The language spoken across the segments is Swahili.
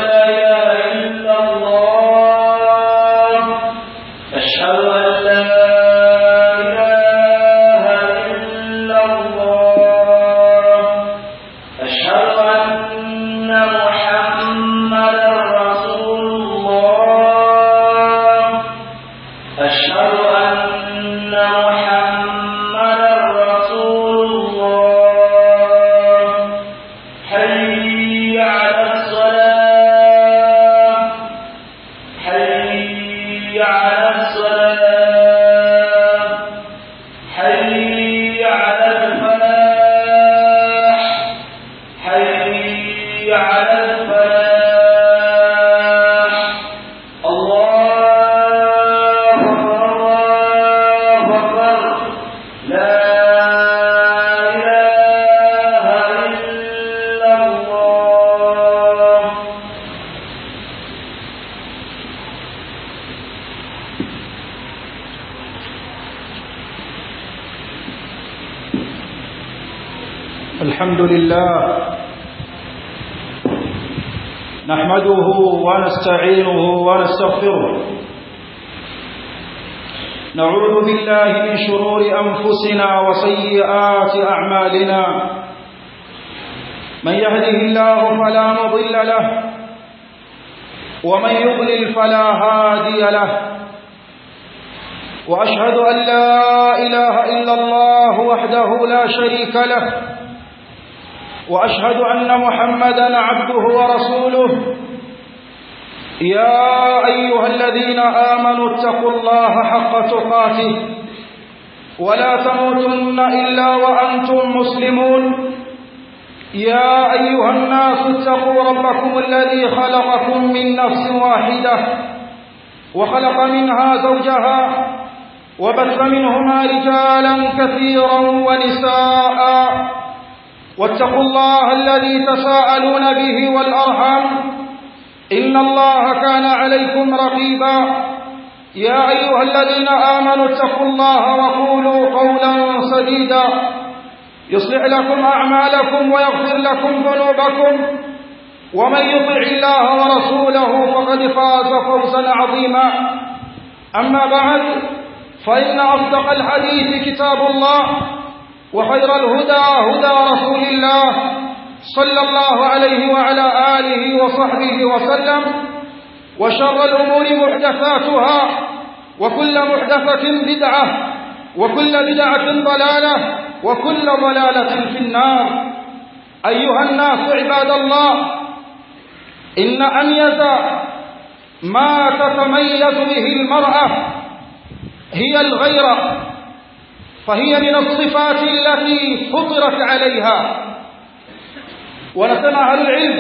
لا إله إلا الله أشهد أن لا إله إلا الله أشهد أن محمدا رسول الله أشهد أن محمدا رسول الله حي على الصلاة حي على الصلاة حي على الفلاح حي على الفلاح الله أكبر الله أكبر لا إله إلا الله الحمد لله نحمده ونستعينه ونستغفره نعوذ بالله من شرور أنفسنا وسيئات أعمالنا من يهده الله فلا مضل له ومن يضلل فلا هادي له وأشهد أن لا إله إلا الله وحده لا شريك له وأشهد أن محمدا عبده ورسوله يا أيها الذين آمنوا اتقوا الله حق تقاته ولا تموتن إلا وأنتم مسلمون يا أيها الناس اتقوا ربكم الذي خلقكم من نفس واحدة وخلق منها زوجها وبث منهما رجالا كثيرا ونساء واتقوا الله الذي تساءلون به والأرحام إن الله كان عليكم رقيبا يا أيها الذين آمنوا اتقوا الله وقولوا قولا سديدا يصلح لكم أعمالكم ويغفر لكم ذنوبكم ومن يطع الله ورسوله فقد فاز فوزا عظيما أما بعد فإن أصدق الحديث كتاب الله وخير الهدى هدى رسول الله صلى الله عليه وعلى آله وصحبه وسلم وشر الأمور محدثاتها وكل محدثة بدعة وكل بدعة ضلالة وكل ضلالة في النار أيها الناس عباد الله إن أميز ما تتميز به المرأة هي الغيرة فهي من الصفات التي فطرت عليها wanasema ahlulilm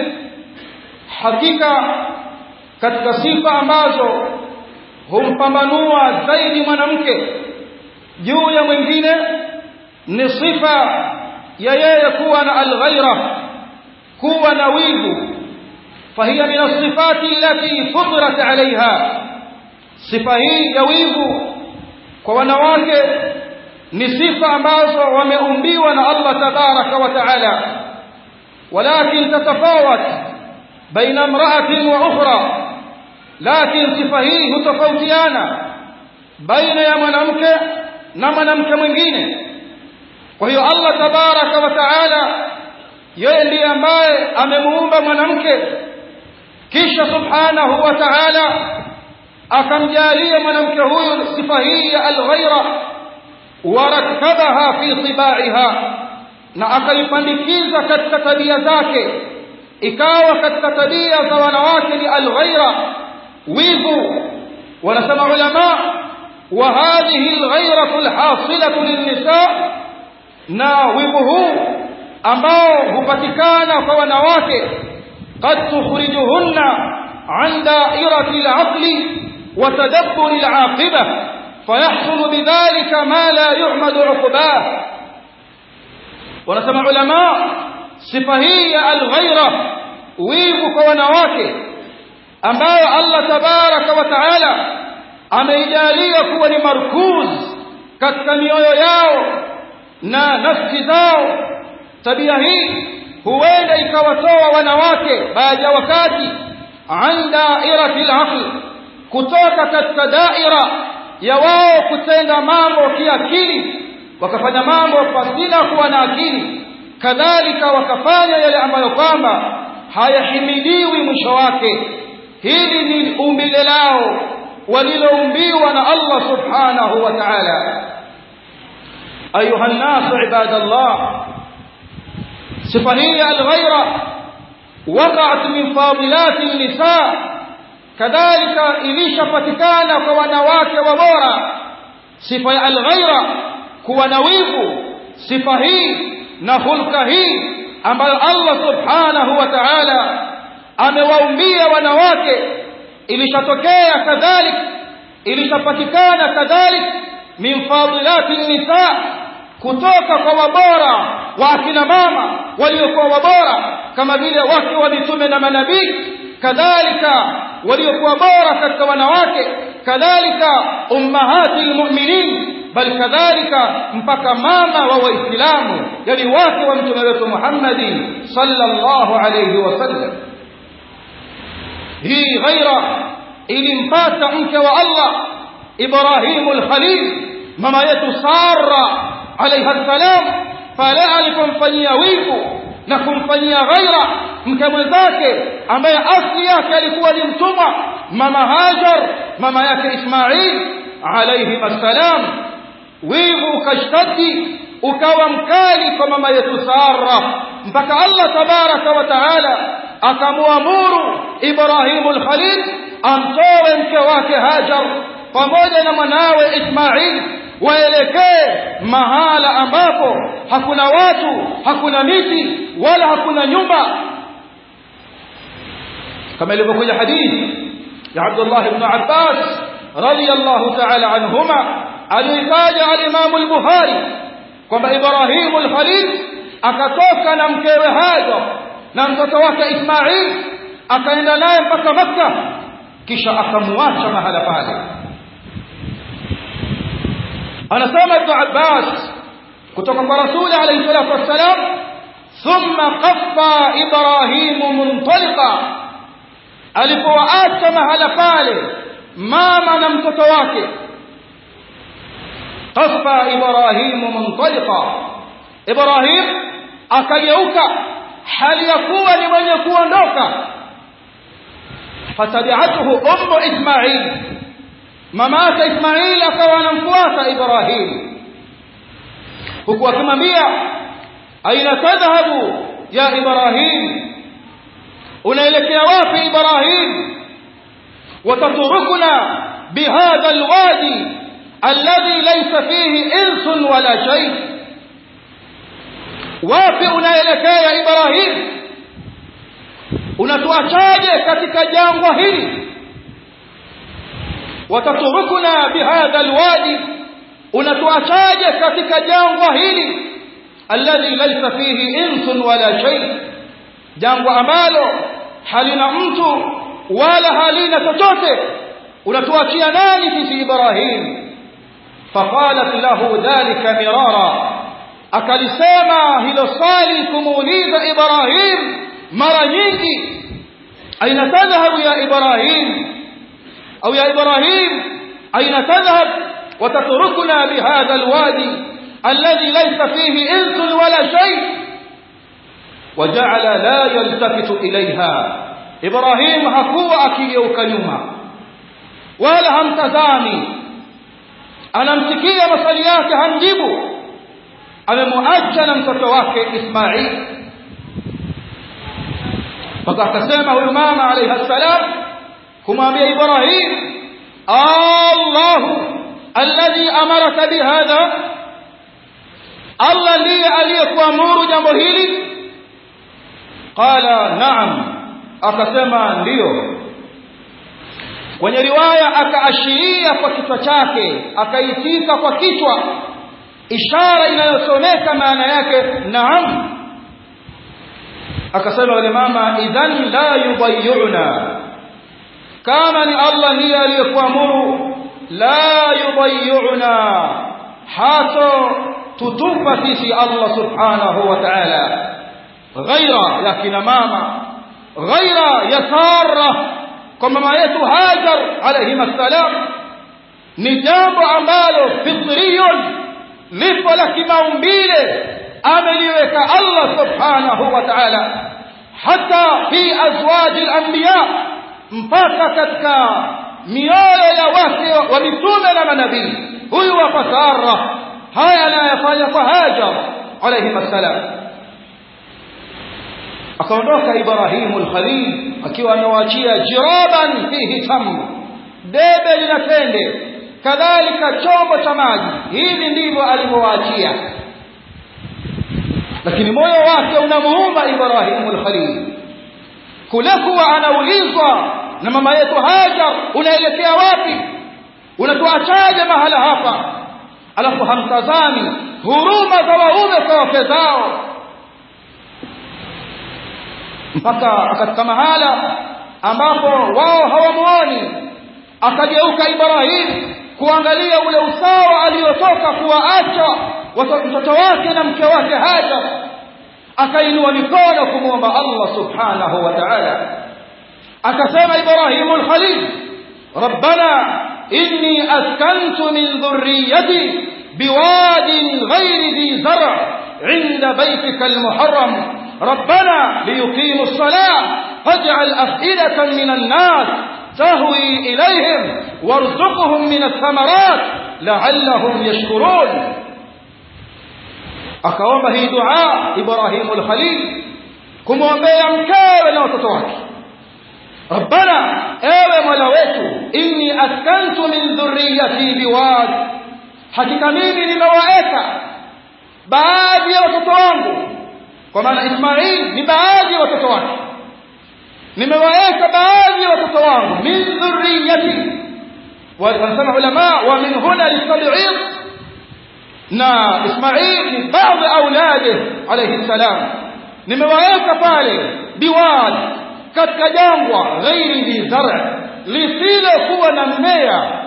hakika katika sifa ambazo humpambanua zaidi mwanamke juu ya mwingine ni sifa ya yeye kuwa na alghaira kuwa na wivu fahiya min asifati allati futirat alaiha sifa hii ya wivu kwa wanawake ni sifa ambazo wameumbiwa na Allah tabaraka wa taala ولكن تتفاوت بين امرأة وأخرى لكن صفة hii hutofautiana baina ya mwanamke na mwanamke mwingine kwa hiyo Allah tabaraka wa taala yeye ndiye ambaye amemuumba mwanamke kisha subhanahu wa taala akamjalia mwanamke huyu sifa hii ya alghaira warakkabaha fi tibaiha na akaipandikiza katika tabia zake ikawa katika tabia za wanawake ni alghaira wivu wanasema ulama wa hadhihi alghairatu alhasilatu linnisa na wivu huu ambao hupatikana kwa wanawake qad tukhrijuhunna an da'irati al'aqli wa tadabbur al'aqiba fayahsulu bidhalika ma la yuhmadu 'uqbah wanasema ulama sifa hii ya alghaira wivu kwa wanawake ambayo Allah tabaraka wa taala ameijalia kuwa ni markuz katika mioyo yao na nafsi zao tabia hii huenda ikawatoa wanawake baada ya wakati an dairati al-aql kutoka katika daira ya wao kutenda mambo kiakili wakafanya mambo pasina kuwa na akili kadhalika wakafanya yale ambayo kwamba hayahimidiwi mwisho wake hili ni umbile lao waliloumbiwa na Allah subhanahu wa ta'ala ayuha an-nas ibadallah sifa hii al-ghayra waqa'at min fadilat an-nisa kadhalika ilishapatikana kwa wanawake wa bora sifa ya al-ghayra kuwa na wivu sifa hii na hulka hii ambayo Allah subhanahu wa ta'ala amewaumbia wanawake ilishatokea kadhalik ilishapatikana kadhalik min fadilati nisa kutoka kwa wabora wa akina mama waliokuwa wabora kama vile wake wa mitume na manabii kadhalika waliokuwa bora katika wanawake kadhalika ummahati almu'minin bal kadhalika mpaka mama wa waislamu yani wake wa mtume wetu Muhammad sallallahu alayhi wasallam hii ghaira ilimpata mke wa Allah Ibrahim al-Khalil mama yetu Sara alayha salam pale alipomfanyia wivu na kumfanyia ghaira mke mwenzake ambaye asli yake alikuwa ni mtumwa mama Hajar mama yake Ismail alayhi salam wivu ukashtaki ukawa mkali kwa mama yetu Sara mpaka Allah tabaraka wa taala akamwamuru Ibrahimu al-Khalil amtoe mke wake Hajar pamoja na mwanawe Ismail waelekee mahala ambapo hakuna watu hakuna miti wala hakuna nyumba kama ilivyokuja hadithi ya Abdullah ibn Abbas radiyallahu ta'ala anhuma alitaja al-Imam al-Bukhari kwamba Ibrahim al-Khalil akatoka na mkewe Hajar na mtoto wake Ismail akaenda naye mpaka Makka kisha akamwacha mahala pale anasema Ibn Abbas kutoka kwa Rasuli alayhi salatu wassalam thumma qaffa Ibrahim muntaliqa alipowaacha mahala pale mama na mtoto wake qaffa Ibrahim muntaliqa Ibrahim akageuka hali ya kuwa ni mwenye kuondoka fatabi'atuhu ummu Ismail mama yake Ismail akawa anamfuata Ibrahim huku akimwambia aina tadhhabu ya Ibrahim unaelekea wapi Ibrahim wataturukuna bihadha alwadi alladhi laysa fihi insun wala shay wapi unaelekea Ibrahim unatuachaje katika jangwa hili wataturukuna bihadha alwadi unatuachaje katika jangwa hili alladhi laysa fihi insun wala shay jangwa ambalo halina mtu wala halina chochote unatuachia nani sisi Ibrahim faqalat lahu dhalika mirara akalisema hilo swali kumuuliza Ibrahim mara nyingi aina tadhhabu ya Ibrahim au ya Ibrahim aina tadhhab وتتركنا بهذا الوادي الذي ليس فيه انس ولا شيء وجعل لا يلتفت اليها ابراهيم hakuwa akigeuka nyuma wala hamtazami anamsikia maswali yake hamjibu amemwacha na mtoto wake Ismail mpaka akasema huyu mama alayhi salam kumwambia Ibrahim Allahu alladhi amaraka bihadha Allah ndiye aliyekuamuru jambo hili qala na'am akasema ndiyo kwenye riwaya akaashiria kwa kichwa chake akaitika kwa kichwa ishara inayosomeka maana yake naam akasema yule mama idhan la yudayyuna kama ni Allah ndiye aliyekuamuru la yudayyuna hato tutupa sisi Allah subhanahu wa ta'ala ghaira ya kina mama ghaira ya Sara kwa mama yetu Hajar alayhi salam ni jambo ambalo fitriyun lipo la kimaumbile ameliweka Allah subhanahu wa ta'ala hata fi azwaji al-anbiya mpaka katika mioyo ya wake wa mitume na manabii huyu wa Sara haya anayafanya kwa Hajar alayhi salam akaondoka Ibrahimu al-Khalil akiwa amewaachia jiraban fihi tamr debe lina tende kadhalika chombo cha maji hivi ndivyo alivyowaachia lakini moyo wake unamuuma Ibrahimu al-Khalil kule kuwa anaulizwa na mama yetu Hajar unaelekea wapi unatuachaje mahala hapa alafu hamtazami huruma za waume kwa wake zao mpaka katika mahala ambapo wao hawamuoni akageuka Ibrahim kuangalia ule usawa aliyotoka kuwaacha mtoto wake na mke wake Hajar akainua mikono kumwomba Allah subhanahu wa ta'ala akasema Ibrahim al-Khalil ربنا إني أسكنت من ذريتي بواد غير ذي زرع عند بيتك المحرم ربنا ليقيموا الصلاة فاجعل أفئدة من الناس تهوي إليهم وارزقهم من الثمرات لعلهم يشكرون akaomba hii dua Ibrahim al-Khalil kumwombea mkewe na watoto wake Rabbana ewe Mola wetu inni askantu min dhurriyyati biwad hakika mimi nimewaeka baadhi ya watoto wangu kwa maana Ismail ni baadhi ya watoto wake nimewaeka baadhi ya watoto wangu min dhurriyyati wanasema ulama wa min huna litab'id na Ismail ni baadhi aulade alayhi salam nimewaeka pale biwad katika jangwa ghairi bi zar' lisilokuwa na mmea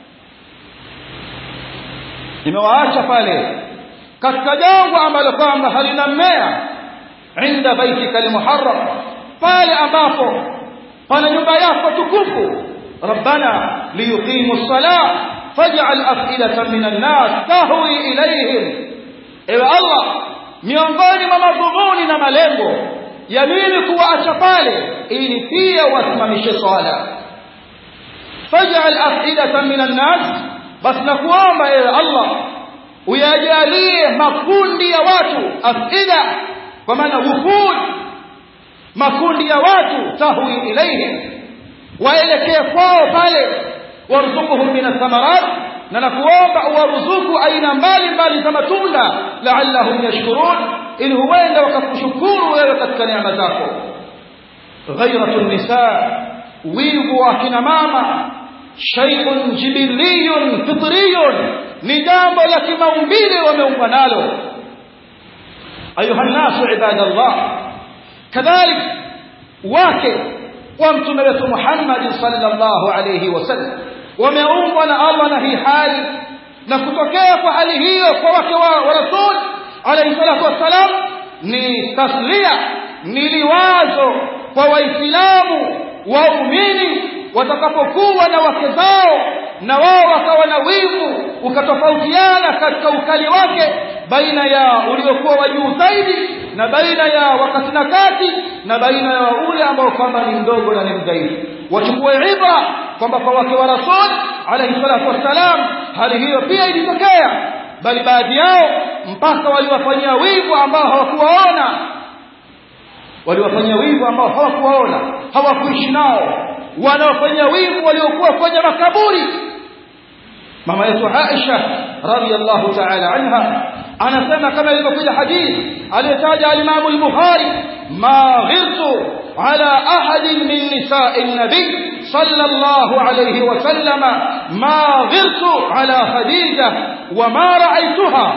nimewaacha pale katika jangwa ambalo kwamba halina mmea inda baitika almuharram pale ambapo pana nyumba yako tukufu rabbana liyuqimu as-salah faj'al af'idatan minan nas tahwi ilayhim ewe allah miongoni mwa madhumuni na malengo ya mimi kuwaacha pale ili pia wasimamishe swala faj'al af'idatan minan nas bas nakuomba ewe allah uyajalie makundi ya watu afida kwa maana wufud makundi ya watu tahwi ilaihim waelekee kwao pale warzuquhum min athamarat na nakuomba uwaruzuku aina mbalimbali za matunda la'allahum yashkurun ili huenda wakakushukuru wewe katika neema zako ghayratu nisa wivu wa kina mama shay'un jibiliyun fitriyun ni jambo la kimaumbile wameumbwa nalo ayuha nasu ibadallah kadhalik wake wa mtume wetu Muhammad sallallahu alayhi wasallam wameumbwa na Allah na hii hali na kutokea kwa hali hiyo kwa wake wa, wa rasul alayhi salatu wassalam ni taslia ni liwazo kwa waislamu waumini watakapokuwa na wake zao na wao wakawa na wivu ukatofautiana katika ukali wake baina ya uliokuwa wa juu zaidi na baina ya wakati na kati na baina ya ule ambao kwamba ni mdogo na ni mdhaifu wachukue ibra kwamba kwa wake wa rasul alayhi salatu wassalam hali hiyo pia ilitokea bali baadhi yao mpaka waliwafanyia wivu ambao hawakuwaona waliwafanyia wivu ambao hawakuwaona hawakuishi nao wanaofanya wivu waliokuwa kwenye makaburi mama yetu Aisha radhiyallahu ta'ala anha anasema kama ilivyokuja hadithi aliyotaja al-Imam al-Bukhari ma ghirtu ala ahadin min nisa'i an-nabi sallallahu alayhi wa sallama ma ghirtu ala Khadija wa ma ra'aytuha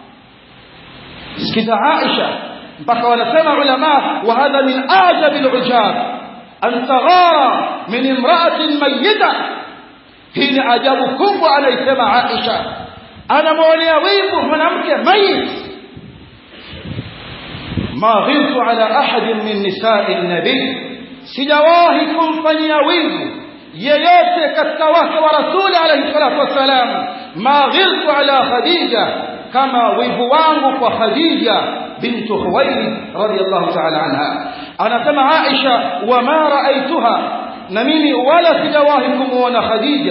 sikiza Aisha mpaka wanasema ulama wa hadha min ajab al-ujab an taghara min imra'atin mayyita hii ni ajabu kubwa anaisema Aisha anamwonea wivu mwanamke mayit ma ghirtu ala ahad min nisa'i an-nabi sijawahi kumfanyia wivu yeyote katika wake wa rasuli alayhi salatu wassalam ma ghiltu ala khadija kama wivu wangu kwa khadija bintu khuwailid radiyallahu ta'ala anha anasema aisha wama raaituha na mimi wala sijawahi kumuona khadija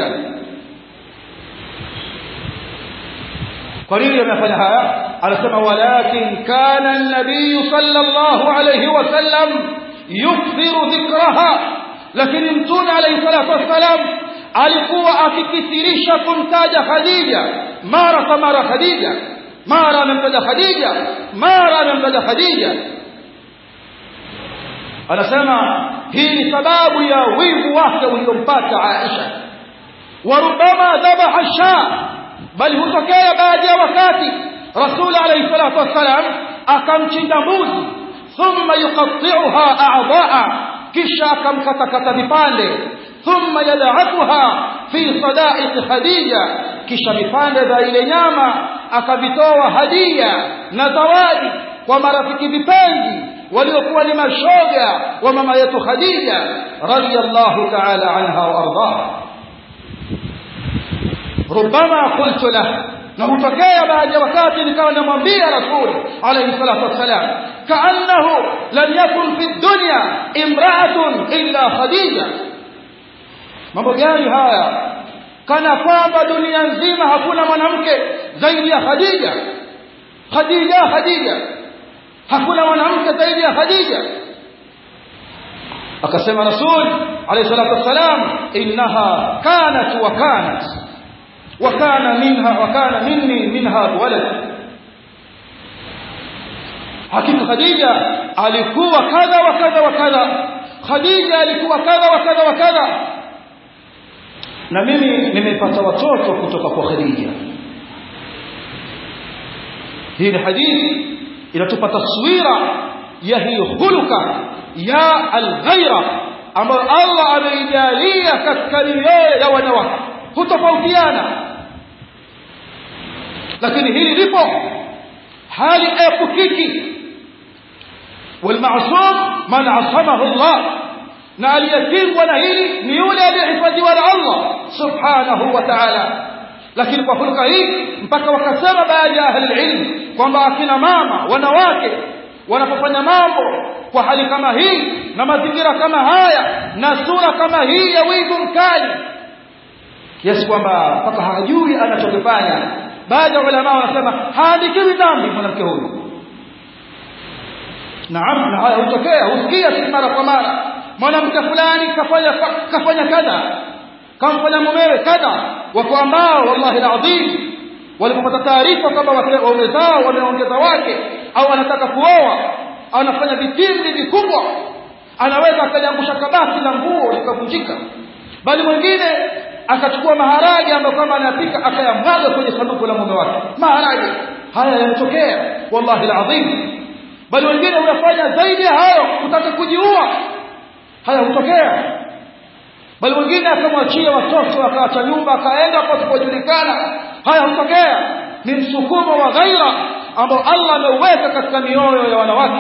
kwa nini amefanya haya anasema walakin kana an-nabiy sallallahu alayhi wasallam yukthiru dhikraha lakini mtume alayhi salatu wassalam alikuwa akikithirisha kumtaja khadija mara kwa mara khadija mara amemtaja khadija mara amemtaja khadija anasema hii ni sababu ya wivu wake uliompata aisha warubama dhabaha shaa bali hutokea baadhi ya wakati rasul alayhi salatu wassalam akamchinja mbuzi thumma yuqatti'uha a'dha'a kisha akamkatakata vipande thumma yad'atuha fi sada'iq khadija kisha vipande vya ile nyama akavitoa hadia na zawadi kwa marafiki vipenzi waliokuwa ni mashoga wa mama yetu khadija radiyallahu ta'ala anha wa ardaha ربما قلت له na hutokea baadhi ya wakati nikawa namwambia rasul alayhi salatu wassalam kaannahu lam yakun fi dunya imra'atun illa khadija mambo gani haya kana kwamba dunia nzima hakuna mwanamke zaidi ya khadija khadija khadija hakuna mwanamke zaidi ya khadija akasema rasul alayhi salatu wassalam innaha kanat wa kanat وكان منها وكان مني منها ولد hakika khadija alikuwa kadha wa kadha wa kadha khadija alikuwa kadha wa kadha wa kadha na mimi nimepata watoto kutoka kwa khadija hii ni hadithi inatupa taswira ya hii huluka ya alghaira ambayo Allah ameijalia katika mioyo ya wanawake hutofautiana lakini hili lipo hali epukiki والمعصوم من عصمه الله na aliyekingwa na hili ni yule aliyehifadhiwa na Allah subhanahu wa ta'ala lakini kwa hulka hii mpaka wakasema baadhi ya ahli ilm kwamba akina mama wanawake wanapofanya mambo kwa hali kama hii na mazingira kama haya na sura kama hii ya wivu mkali kiasi kwamba mpaka hajui anachokifanya baadhi ya ulama wanasema haandikiwi dhambi mwanamke huyu naam na haya hutokea husikia si mara kwa mara mwanamke fulani kafanya kafanya kadha kamfanya mumewe kadha wako ambao wallahi alazim walipopata taarifa kwamba waume zao wameongeza wake au anataka kuoa anafanya vitimbi vikubwa anaweza akaliangusha kabati la nguo likavunjika bali mwingine akachukua maharage ambayo kama anapika akayamwaga kwenye sanduku la mume wake maharage haya yanatokea wallahi alazim bali wengine huyafanya zaidi ya hayo kutaka kujiua haya hutokea bali wengine akamwachia watoto akaacha nyumba akaenda pasipojulikana haya hutokea ni msukumo wa ghaira ambao Allah ameuweka katika mioyo ya wanawake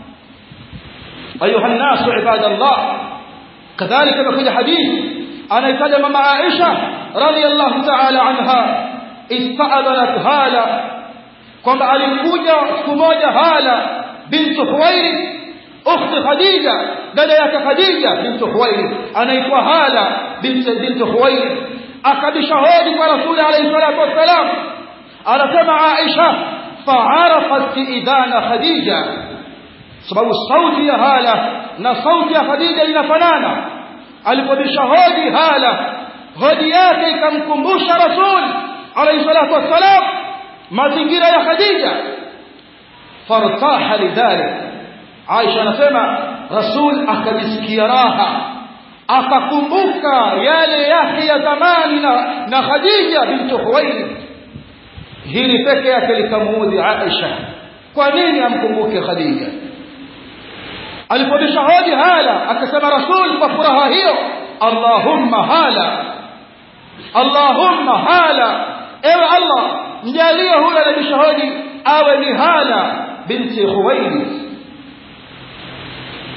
ayuha nnasu ibadallah kadhalika imekuja hadithi anaitaja mama Aisha radhiyallahu ta'ala anha ista'adanat hala kwamba alikuja siku moja hala bintu Huwairi ukhti Khadija dada yake Khadija bintu Huwairi anaitwa hala bintu bintu Huwairi akabisha hodi kwa Rasuli alayhi salatu wassalam anasema Aisha fa'arafat idana Khadija sababu sauti ya hala na sauti ya Khadija inafanana alipobisha hodi hala hodi yake ikamkumbusha rasul alayhi salatu wassalam mazingira ya khadija fartaha lidhalik aisha anasema rasul akajisikia raha akakumbuka yale yake ya zamani na, na khadija bintu huwailid hili peke yake likamuudhi aisha kwa nini amkumbuke khadija alipobisha hodi hala akasema rasul kwa furaha hiyo allahumma hala allahumma hala ewe allah mjalie huyo anabisha hodi awe ni hala binti khuwailid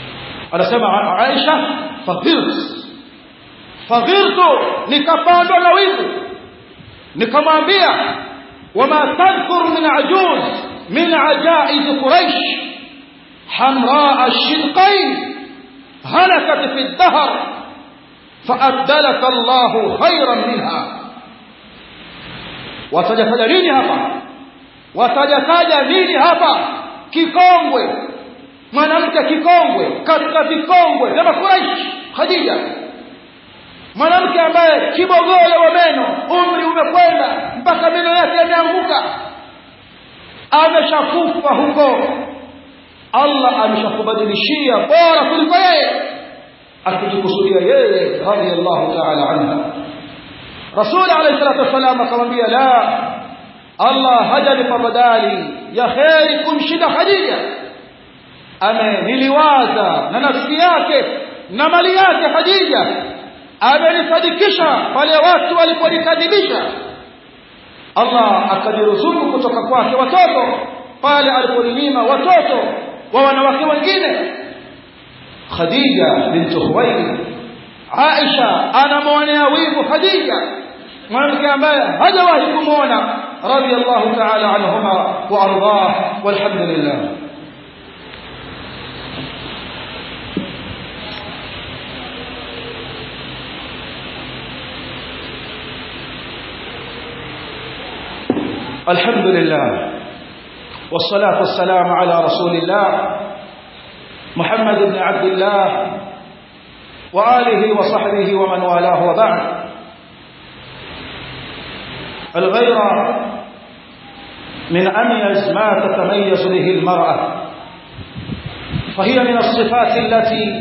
anasema Aisha faghirtu faghirtu nikapandwa na wivu nikamwambia wama tadhkur min ajuz min ajaiz quraish hamraa ash-shidqain halakat fi ad-dahr فأبدلك الله خيرا منها watajataja nini hapa watajataja nini hapa kikongwe mwanamke kikongwe katika vikongwe vya makuraish khadija mwanamke ambaye kibogoyo wa meno umri umekwenda mpaka meno yake yameanguka ameshakufa huko allah ameshakubadilishia bora kuliko yeye akijikusudia yeye radhiallahu taala anha rasuli alayhi salatu wassalam akamwambia la allah hajanipa badali ya kheri kumshinda khadija ameniliwaza na nafsi yake na mali yake khadija amenisadikisha pale watu waliponikadhibisha allah akaniruzuku kutoka kwake watoto pale aliponinyima watoto wa wanawake wengine khadija bintu khuwailid Aisha anamwonea wivu Khadija mwanamke ambaye hajawahi kumwona radiyallahu ta'ala anhuma wa ardah walhamdulillah الحمد لله والصلاة والسلام على رسول الله محمد بن عبد الله وآله وصحبه ومن والاه وبعد الغيرة من أميز ما تتميز به المرأة فهي من الصفات التي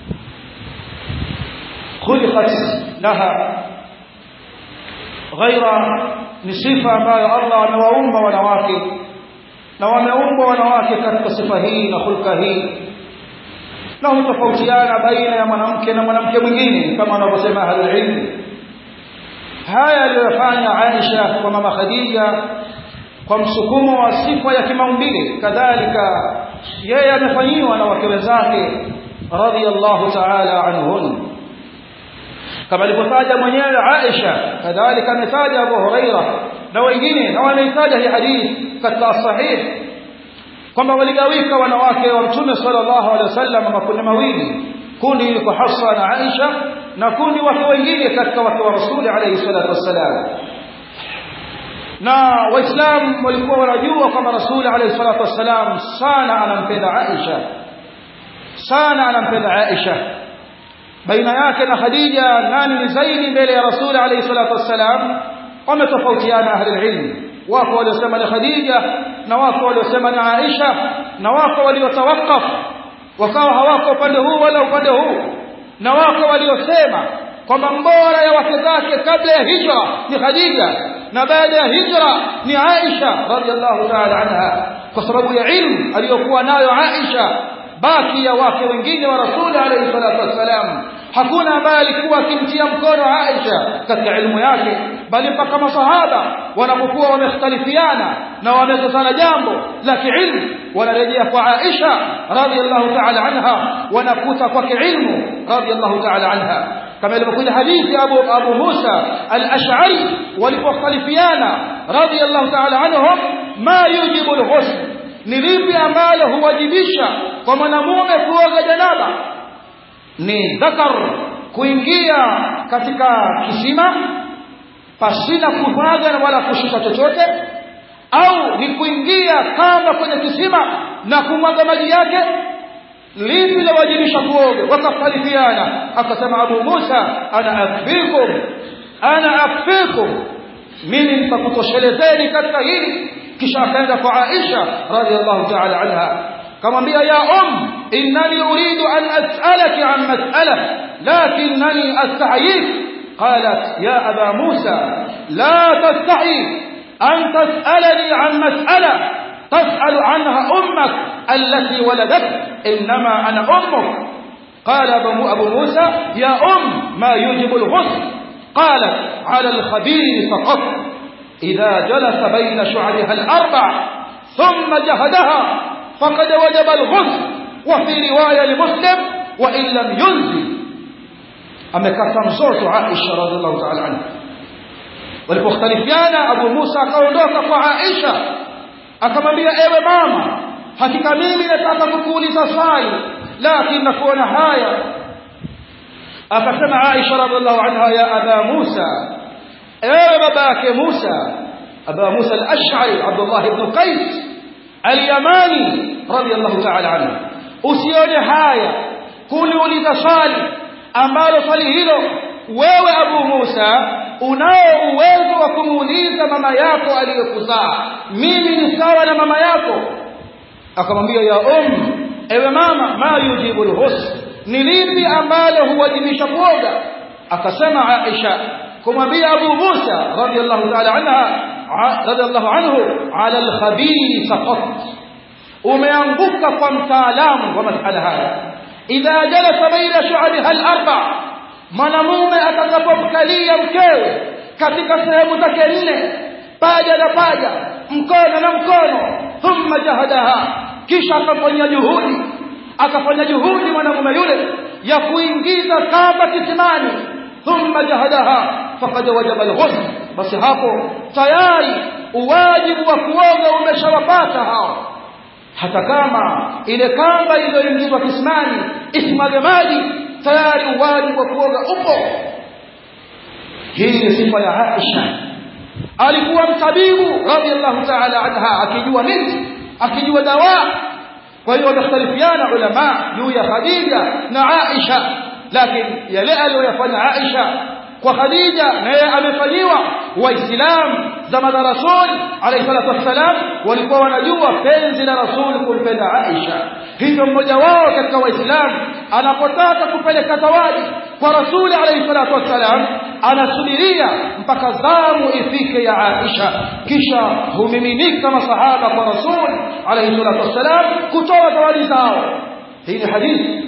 خلقت لها غير ni sifa ambayo Allah amewaumba wanawake na wameumbwa wanawake katika sifa hii na hulka hii na hutofautiana baina ya mwanamke na mwanamke mwingine kama wanavyosema ahlul ilm haya aliyofanya Aisha kwa mama Khadija kwa msukumo wa sifa ya kimaumbile kadhalika yeye amefanyiwa na wake wenzake radiyallahu ta'ala anhun kama alivyotaja mwenyewe Aisha kadhalika ametaja Abu Huraira na wengine na wameitaja hii hadithi katika sahih kwamba waligawika wanawake wa Mtume sallallahu alaihi wasallam makundi mawili kundi liko Hafsa na Aisha na kundi wake wengine katika wake wa Rasuli alayhi salatu wassalam na waislamu walikuwa wanajua kwamba Rasuli alayhi salatu wassalam sana anampenda Aisha sana anampenda Aisha baina yake na Khadija nani ni zaidi mbele ya Rasuli alayhi salatu wassalam wametofautiana ahli ilm wako waliosema ni Khadija na wako waliosema ni Aisha na wako waliotawakaf wakawa hawako upande huu wala upande huu na wako waliosema kwamba mbora ya wake zake kabla ya hijra ni Khadija na baada ya hijra ni Aisha radhiallahu ta'ala anha kwa sababu ya ilmu aliyokuwa nayo Aisha baki ya wake wengine wa Rasuli alayhi salatu wassalam hakuna ambaye alikuwa akimtia mkono Aisha katika ilmu yake bali mpaka masahaba wanapokuwa wamekhtalifiana na wamezozana jambo la kiilmu wanarejea kwa Aisha radhiallahu ta'ala anha wanakuta kwake ilmu radhiallahu ta'ala anha kama ilivyokuja hadithi Abu Abu Musa al-Ash'ari walipokhtalifiana radhiallahu ta'ala anhum ma yujibu al-ghusl ni lipi ambalo huwajibisha kwa mwanamume kuoga janaba ni dhakar kuingia katika kisima pasina kuvaga wala kushika chochote au ni kuingia kama kwenye kisima na kumwaga maji yake lipi lawajibisha kuoga wakakhtalifiana akasema Abu Musa ana akfikum ana akfikum mimi nitakutoshelezeni katika hili kisha akaenda kwa Aisha radhiallahu ta'ala anha kamwambia ya um innani uridu an as'alaki an mas'ala lakinnani astahyi qalat ya aba musa la tastahi an tas'alani an mas'ala تسأل عنها أمك التي ولدت إنما أنا أمك قال أبو موسى يا أم ما يوجب الغسل قالت على الخبير فقط إذا جلس بين شعرها الأربع ثم جهدها فقد وجب الغسل وفي رواية لمسلم wa in lam yunzil amekata mzozo Aisha radhiallahu ta'ala anha walipokhtalifiana Abu Musa akaondoka kwa Aisha akamwambia ewe mama hakika mimi nataka kukuuliza swali lakini nakuona haya akasema Aisha radhiallahu anha ya aba Musa ewe babake Musa aba Musa al-Ash'ari Abdullah ibn Qais al-Yamani radhiallahu ta'ala anhu usione haya kuniuliza swali ambalo swali hilo wewe Abu Musa unao uwezo wa kumuuliza mama yako aliyokuzaa mimi ni sawa na mama yako akamwambia ya um ewe mama ma yujibu alghusl ni lipi ambalo huwajibisha kuoga akasema Aisha kumwambia Abu Musa radiyallahu ta'ala anha radiyallahu anhu ala alkhabir saqat umeanguka kwa mtaalamu wa masala haya idha jalasa baina shu'abiha al-arba mwanamume atakapomkalia mkewe katika sehemu zake nne paja na paja mkono na mkono thumma jahadaha kisha akafanya juhudi akafanya juhudi mwanamume yule ya kuingiza kamba kisimani thumma jahadaha faqad wajaba al-ghusl basi hapo tayari uwajibu wa kuoga umeshawapata hao hata kama ile kamba iliyoingizwa kisimani isimage maji tayari uwajibu wa kuoga upo hii ni sifa ya Aisha alikuwa mtabibu radhiallahu ta'ala anha akijua nini akijua dawa kwa hiyo wamekhtalifiana ulama juu ya Khadija na Aisha lakini yale aliyoyafanya Aisha kwa Khadija naye amefanyiwa waislamu zama za Rasul alayhi salatu wassalam walikuwa wanajua penzi la Rasul kumpenda Aisha hivyo mmoja wao katika waislamu anapotaka kupeleka zawadi kwa Rasul alayhi salatu wassalam anasubiria mpaka zamu ifike ya Aisha kisha humiminika masahaba kwa Rasul alayhi salatu wassalam kutoa zawadi zao hii ni hadithi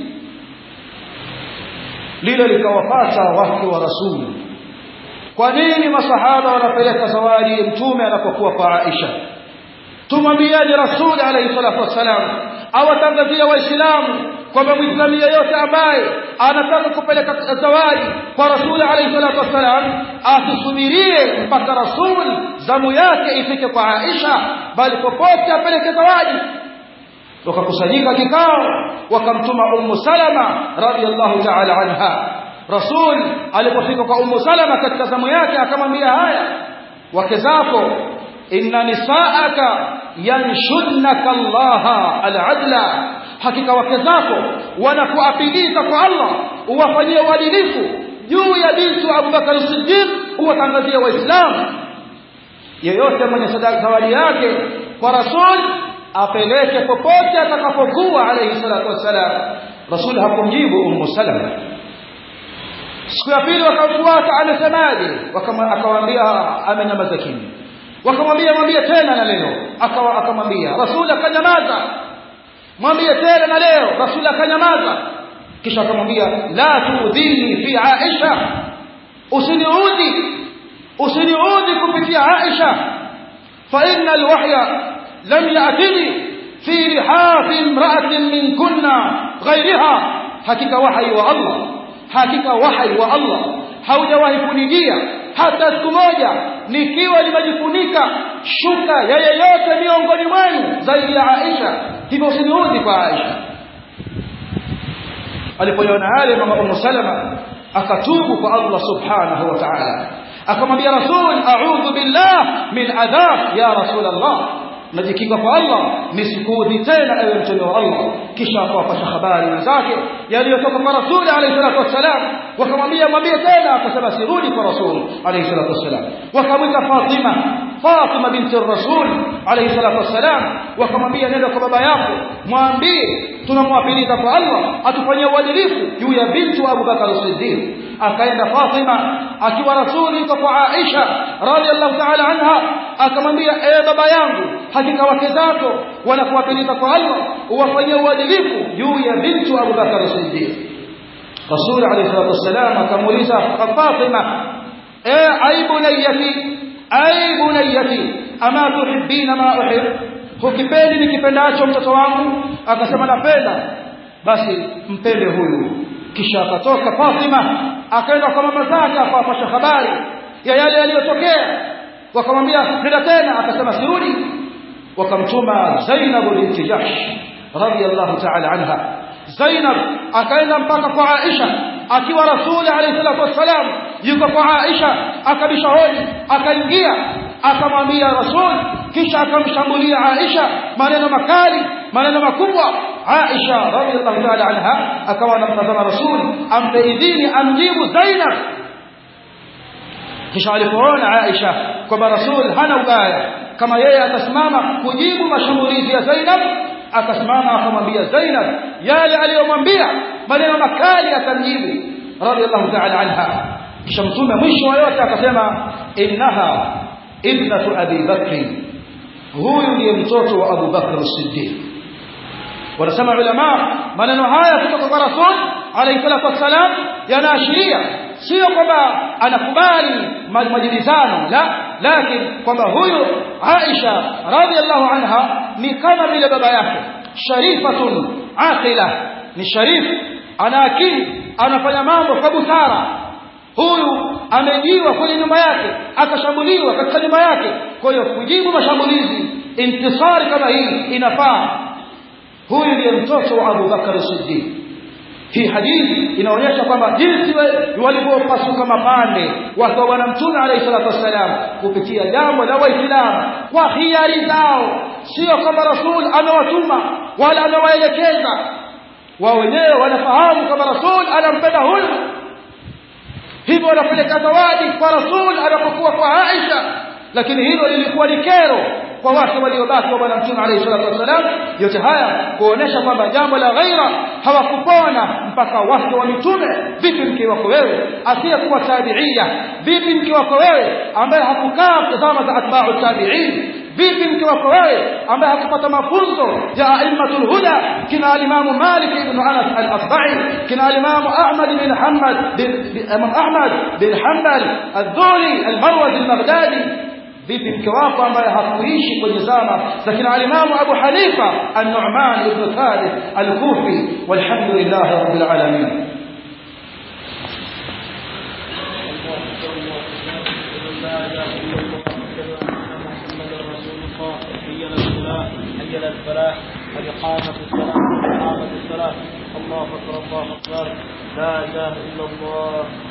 lile likawapata wake wa rasuli kwa nini masahaba wanapeleka zawadi mtume anapokuwa kwa Aisha tumwambiaje rasuli alayhi salatu wassalam awatangazia waislamu kwamba muislamu yeyote ambaye anataka kupeleka zawadi kwa rasuli alayhi salatu wassalam asisubirie mpaka rasul zamu yake ifike kwa Aisha bali popote apeleke zawadi wakakusanyika kikao wakamtuma ummu salama radhiallahu ta'ala anha rasul alipofika kwa ummu salama katika zamu yake akamwambia haya wake zako inna nisaaka yanshunnaka allaha aladla hakika wake zako wanakuapiliza kwa Allah uwafanyie uadilifu juu ya bintu Abubakar Siddiq uwatangazie waislamu yeyote mwenye sadaka zawadi yake kwa rasul apeleke popote atakapokuwa alayhi salatu wassalam rasul hakumjibu ummu salama siku ya pili wakamfuata amesemaje akamwambia amenyamaza kimya wakamwambia mwambie tena na leo akawa akamwambia rasul akanyamaza mwambie tena na leo rasul akanyamaza kisha akamwambia la tuudhini fi aisha usiniudhi usiniudhi kupitia aisha fa inna alwahya لم يأتني في لحاف امرأة من كنا غيرها حقيقة وحي والله حقيقة وحي والله haujawahi kunijia hata siku moja nikiwa nimejifunika shuka ya yeyote miongoni mwenu zaidi ya Aisha hivyo usiniudhi kwa Aisha alipoiona yale mama Ummu Salama akatubu kwa Allah subhanahu wa ta'ala akamwambia Rasul a'udhu billah min adhab ya Rasul Allah najikinga kwa Allah nisikuudhi tena ewe mtume wa Allah kisha akawapasha habari wenzake yaliyotoka kwa rasuli alayhi salatu wassalam wakamwambia mwambie tena akasema sirudi kwa rasul alayhi salatu wassalam wakamwita Fatima Fatima binti rasul alayhi salatu wassalam wakamwambia nenda kwa baba yako mwambie tunamwapiliza kwa Allah atufanyie uadilifu juu ya binti wa Abu Bakar Siddiq akaenda Fatima akiwa rasuli yuko kwa Aisha radhiallahu ta'ala anha akamwambia ewe baba yangu hakika wake zako wanakuapiliza kwa Allah uwafanyie uadilifu juu ya binti wa Abu Bakar Siddiq Rasul alayhi salatu wasalam akamuuliza Fatima eh ay bunayati ay bunayati ama tuhibbina ma uhib hukipendi nikipendacho mtoto wangu akasema napenda basi mpende huyu kisha akatoka Fatima akaenda kwa mama zake akawapasha habari ya yale yaliyotokea wakamwambia nenda tena akasema sirudi wakamtuma Zainab binti Jahsh radiyallahu ta'ala anha Zainab akaenda mpaka kwa Aisha akiwa Rasuli alayhi salatu wassalam yuko kwa Aisha akabisha hodi akaingia akamwambia Rasul kisha akamshambulia Aisha maneno makali maneno makubwa Aisha radhiallahu ta'ala anha akawa anamtazama Rasul ampe idhini amjibu Zainab kisha alipoona Aisha kwamba Rasul hana ubaya kama yeye atasimama kujibu mashambulizi ya Zainab akasimama akamwambia Zainab yale aliyomwambia maneno makali akamjibu radhiallahu ta'ala anha kisha mtume mwisho wa yote akasema innaha ibnatu abi bakri huyu ndiye mtoto wa Abu Bakr as-Siddiq wanasema ulama maneno haya kutoka kwa Rasul alayhi salatu wassalam yanaashiria sio kwamba anakubali majibizano la lakini kwamba huyu Aisha radhiallahu anha ni kama vile baba yake sharifatun aqila ni sharif ana akili anafanya mambo kwa busara huyu amejiwa kwenye nyumba yake akashambuliwa katika nyumba yake kwa hiyo kujibu mashambulizi intisari kama hii inafaa huyu ndiye mtoto wa Abu Bakar Siddiq hii hadithi inaonyesha kwamba jinsi walivyopasuka mapande watu wa bwana mtume alayhi salatu wassalam kupitia jambo la waislamu kwa hiari zao sio kama rasul amewatuma wala amewaelekeza wao wenyewe wanafahamu kama rasul anampenda huyu hivyo wanapeleka zawadi kwa rasul anapokuwa kwa Aisha lakini hilo lilikuwa ni kero kwa watu waliobaki wa bwana mtume alayhi salatu wasalam yote haya kuonesha kwamba jambo la ghaira hawakupona mpaka watu wa mitume vipi mke wako wewe asiyekuwa tabiia vipi mke wako wewe ambaye hakukaa tazama za atba'u tabi'in vipi mke wako wewe ambaye hakupata mafunzo ya aimatul huda kina alimamu Malik ibn Anas al-Asba'i kina alimamu Ahmad bin Hanbal bin Imam Ahmad bin Hanbal al-Dhuli al-Marwazi al-Baghdadi vipi mke wako ambaye hakuishi kwenye zama za kina alimamu Abu Hanifa an-Nu'man ibn Thabit al-Kufi walhamdulillah rabbil alamin حي على الفلاح قد قامت الصلاة قد قامت الصلاة الله أكبر الله أكبر لا إله إلا الله